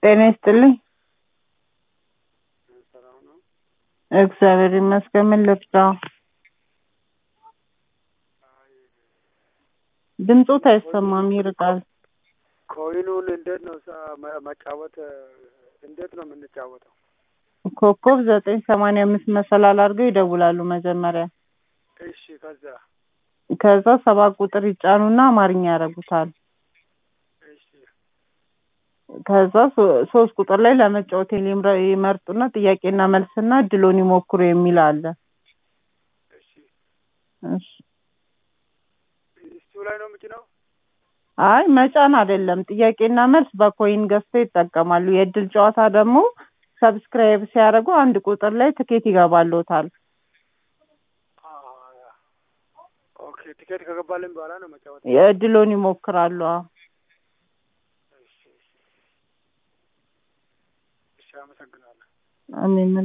ጤና ይስጥልኝ። ሰላም ነው። እግዚአብሔር ይመስገን። ምን ልርዳው? ድምፆት አይሰማም፣ ይርቃል። ኮይኑን እንዴት ነው ሳ- መ- መጫወት እንዴት ነው የምንጫወተው? ኮከብ ዘጠኝ ሰማንያ አምስት መሰላል አድርገው ይደውላሉ መጀመሪያ። እሺ ከዛ ከዛ ሰባት ቁጥር ይጫኑና አማርኛ ያደርጉታል። እሺ ከዛ ሶ- ሶስት ቁጥር ላይ ለመጫወት የሚምረ- ይመርጡና ጥያቄና መልስና እድሎን ይሞክሩ የሚል አለ። እሺ እሺ። እሱ ላይ ነው የምጭነው? አይ መጫን አይደለም፣ ጥያቄና መልስ በኮይን ገዝተው ይጠቀማሉ። የእድል ጨዋታ ደግሞ ሰብስክራይብ ሲያደርጉ አንድ ቁጥር ላይ ትኬት ይገባልዎታል። አዎ። ኦኬ ቲኬት ከገባልን በኋላ ነው መጫወት። የእድሎን ይሞክራሉ። አዎ። እሺ እሺ እሺ አመሰግናለሁ። አሜን።